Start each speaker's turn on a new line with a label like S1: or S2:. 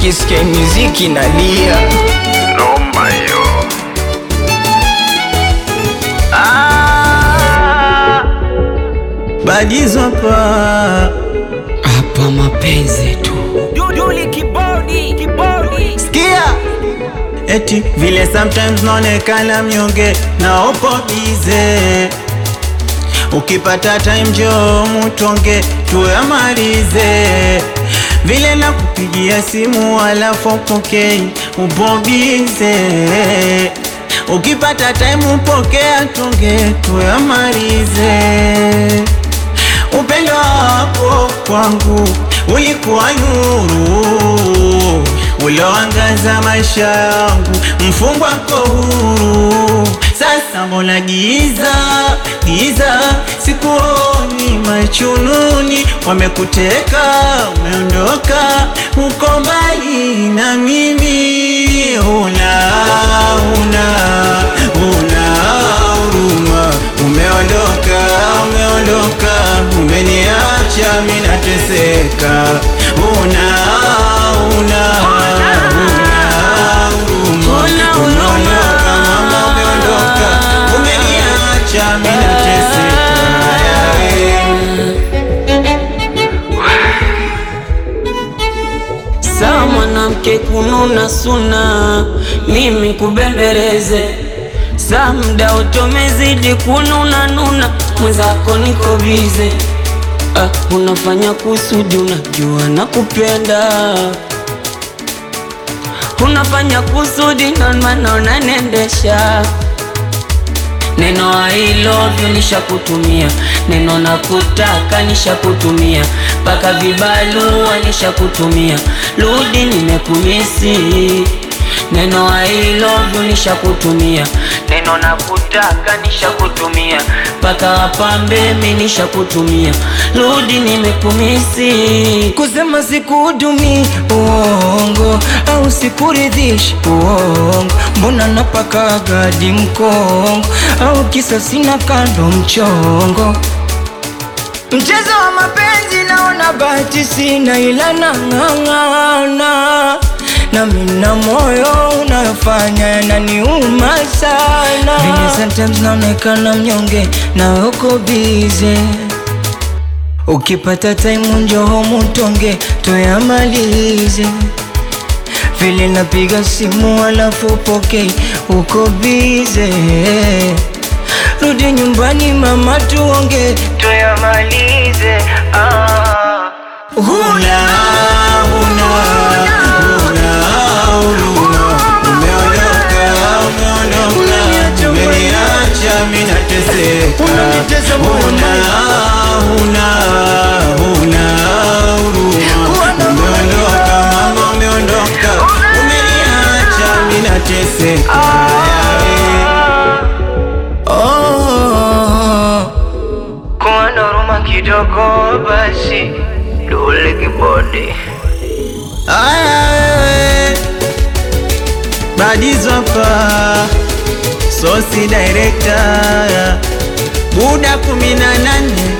S1: nikisikia muziki nalia.
S2: Noma hiyo.
S1: Badizo hapa
S3: hapa mapenzi tu.
S4: Duduli kibodi, kibodi.
S1: Sikia eti vile sometimes naonekana mnyonge na upo bize, ukipata time njoo mutonge tuyamalize. Vile na kupigia simu alafu upokei, upo bize. Ukipata time upokea tonge tuyamalize. Upendo wako kwangu ulikuwa nuru uloangaza maisha yangu, mfungwa ko huru. Sasa mbona giza giza, sikuoni machununi, wamekuteka umeondoka, uko mbali na mimi, una una una huruma, umeondoka umeondoka, umeniacha mimi nateseka, una una una huruma, umeondoka mama, umeondoka, umeniacha mimi nateseka.
S3: Sawa mwanamke kununa suna, mimi kubembeleze. Saa mda utomezidi kununa nuna, mwenzako niko bize. Ah, unafanya kusudi, unajua nakupenda. Unafanya kusudi, ndo maana unanendesha Neno I love you nishakutumia, neno nakutaka nishakutumia, mpaka vibalua nishakutumia, rudi nimekumisi. Neno I love you nishakutumia, neno nakutaka nishakutumia, mpaka wapambe mi nishakutumia, rudi nimekumisi.
S1: Kusema sikuhudumi uongo au sikuridhishi uongo, mbona napaka gadi mkongo au kisa sina kando mchongo. Mchezo wa mapenzi naona bahati sina, ila nang'ang'ana na mina moyo unayofanya yananiuma sana. Vile sometimes naonekana mnyonge na uko bize Ukipata time njoo mutonge tuyamalize. Vile napiga simu alafu pokei, uko bize. Rudi nyumbani mama, tuonge tuyamalize. Ah. Huna, huna, huna huruma. Umeondoka, umeondoka, umeniacha mimi nateseka. Huna, huna, huna huruma. Umeondoka mama, umeondoka, umeniacha mimi nateseka. Oh.
S3: Kuwa na huruma kidogo basi, dole kibodi.
S1: Aya wewe Badizo hapa Sosi director Buda kumi na nane